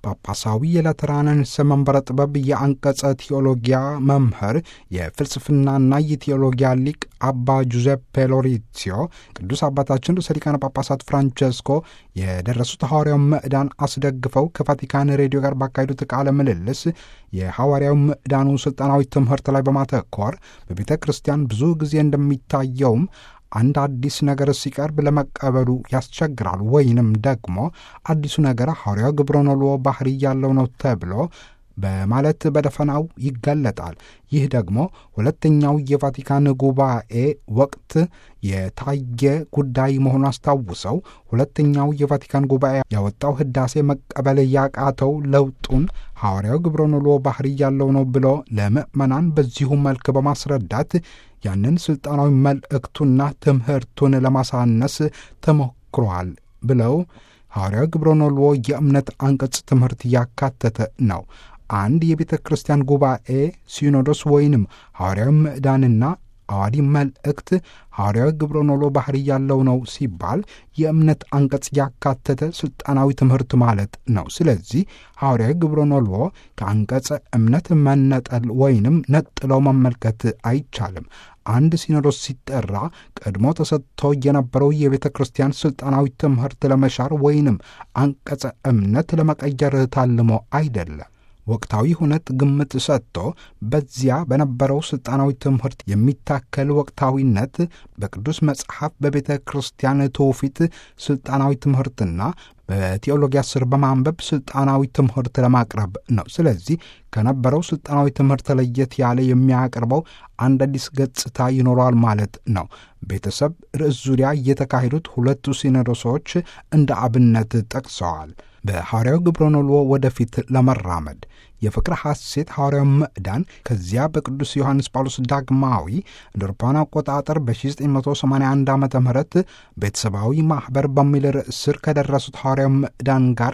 ጳጳሳዊ የላትራንስ መንበረ ጥበብ የአንቀጸ ቴዎሎጊያ መምህር የፍልስፍናና የቴዎሎጊያ ሊቅ አባ ጁዜፔ ሎሪሲዮ ቅዱስ አባታችን ርዕሰ ሊቃነ ጳጳሳት ፍራንቸስኮ የደረሱት ሐዋርያው ምዕዳን አስደግፈው ከቫቲካን ሬዲዮ ጋር ባካሄዱት ቃለ ምልልስ የሐዋርያው ምዕዳኑ ሥልጣናዊ ትምህርት ላይ በማተኮር በቤተ ክርስቲያን ብዙ ጊዜ እንደሚታየውም አንድ አዲስ ነገር ሲቀርብ ለመቀበሉ ያስቸግራል፣ ወይንም ደግሞ አዲሱ ነገር ሐዋርያው ግብረ ነልዎ ባህሪ ያለው ነው ተብሎ በማለት በደፈናው ይገለጣል። ይህ ደግሞ ሁለተኛው የቫቲካን ጉባኤ ወቅት የታየ ጉዳይ መሆኑ አስታውሰው ሁለተኛው የቫቲካን ጉባኤ ያወጣው ሕዳሴ መቀበል ያቃተው ለውጡን ሐዋርያው ግብረ ነልዎ ባህሪ ያለው ነው ብሎ ለምዕመናን በዚሁ መልክ በማስረዳት ያንን ሥልጣናዊ መልእክቱና ትምህርቱን ለማሳነስ ተሞክሯል ብለው ሐዋርያው ግብረ ነልዎ የእምነት አንቀጽ ትምህርት ያካተተ ነው። አንድ የቤተ ክርስቲያን ጉባኤ ሲኖዶስ ወይንም ሐዋርያዊ ምዕዳንና አዋዲ መልእክት ሐዋርያዊ ግብረ ነልዎ ባህሪ ያለው ነው ሲባል የእምነት አንቀጽ ያካተተ ሥልጣናዊ ትምህርት ማለት ነው። ስለዚህ ሐዋርያዊ ግብረ ነልዎ ከአንቀጸ እምነት መነጠል ወይንም ነጥለው መመልከት አይቻልም። አንድ ሲኖዶስ ሲጠራ ቀድሞ ተሰጥቶ የነበረው የቤተ ክርስቲያን ሥልጣናዊ ትምህርት ለመሻር ወይንም አንቀጸ እምነት ለመቀየር ታልሞ አይደለም። ወቅታዊ ሁነት ግምት ሰጥቶ በዚያ በነበረው ሥልጣናዊ ትምህርት የሚታከል ወቅታዊነት በቅዱስ መጽሐፍ በቤተ ክርስቲያን ትውፊት ሥልጣናዊ ትምህርትና በቴዎሎጊያ ስር በማንበብ ሥልጣናዊ ትምህርት ለማቅረብ ነው። ስለዚህ ከነበረው ሥልጣናዊ ትምህርት ለየት ያለ የሚያቀርበው አንድ አዲስ ገጽታ ይኖረዋል ማለት ነው። ቤተሰብ ርዕስ ዙሪያ የተካሄዱት ሁለቱ ሲኖዶሶች እንደ አብነት ጠቅሰዋል። በሐዋርያው ግብረ ነልዎ ወደፊት ለመራመድ የፍቅር ሐሴት ሐዋርያው ምዕዳን ከዚያ በቅዱስ ዮሐንስ ጳውሎስ ዳግማዊ እንደ አውሮፓውያን አቆጣጠር በ1981 ዓ ም ቤተሰባዊ ማኅበር በሚል ርዕስ ስር ከደረሱት ሐዋርያው ምዕዳን ጋር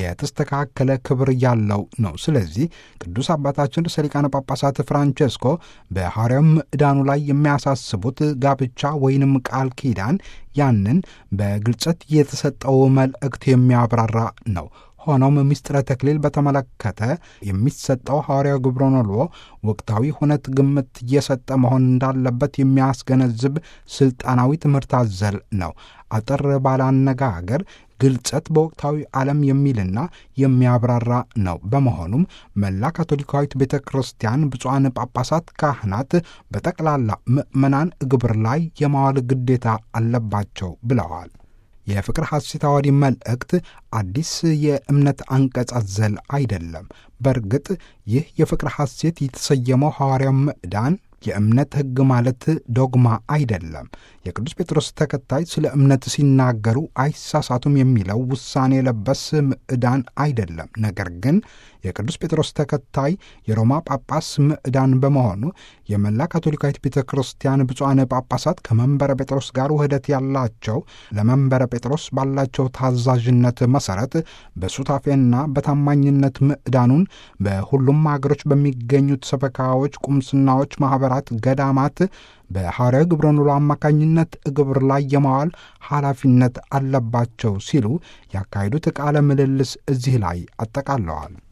የተስተካከለ ክብር ያለው ነው። ስለዚህ ቅዱስ አባታችን ርዕሰ ሊቃነ ጳጳሳት ፍራንቸስኮ በሐዋርያው ምዕዳኑ ላይ የሚያሳስቡት ጋብቻ ወይንም ቃል ኪዳን ያንን በግልጸት የተሰጠው መልእክት የሚያብራራ ነው። ሆኖም ምስጢረ ተክሊል በተመለከተ የሚሰጠው ሐዋርያው ግብረ ነልዎ ወቅታዊ ሁነት ግምት እየሰጠ መሆን እንዳለበት የሚያስገነዝብ ሥልጣናዊ ትምህርት አዘል ነው። አጠር ባለ አነጋገር ግልጸት በወቅታዊ ዓለም የሚልና የሚያብራራ ነው። በመሆኑም መላ ካቶሊካዊት ቤተ ክርስቲያን ብፁዓን ጳጳሳት፣ ካህናት፣ በጠቅላላ ምዕመናን ግብር ላይ የማዋል ግዴታ አለባቸው ብለዋል። የፍቅር ሐሴት አዋዲ መልእክት አዲስ የእምነት አንቀጽ አዘል አይደለም። በእርግጥ ይህ የፍቅር ሐሴት የተሰየመው ሐዋርያው ምዕዳን የእምነት ሕግ ማለት ዶግማ አይደለም። የቅዱስ ጴጥሮስ ተከታይ ስለ እምነት ሲናገሩ አይሳሳቱም የሚለው ውሳኔ የለበስ ምዕዳን አይደለም። ነገር ግን የቅዱስ ጴጥሮስ ተከታይ የሮማ ጳጳስ ምዕዳን በመሆኑ የመላ ካቶሊካዊት ቤተ ክርስቲያን ብፁዓን ጳጳሳት ከመንበረ ጴጥሮስ ጋር ውህደት ያላቸው ለመንበረ ጴጥሮስ ባላቸው ታዛዥነት መሠረት በሱታፌና በታማኝነት ምዕዳኑን በሁሉም አገሮች በሚገኙት ሰበካዎች፣ ቁምስናዎች፣ ማኅበራት፣ ገዳማት በሐዋርያው ግብረ ነልዎ አማካኝነት ግብር ላይ የማዋል ኃላፊነት አለባቸው ሲሉ ያካሄዱት ቃለ ምልልስ እዚህ ላይ አጠቃለዋል።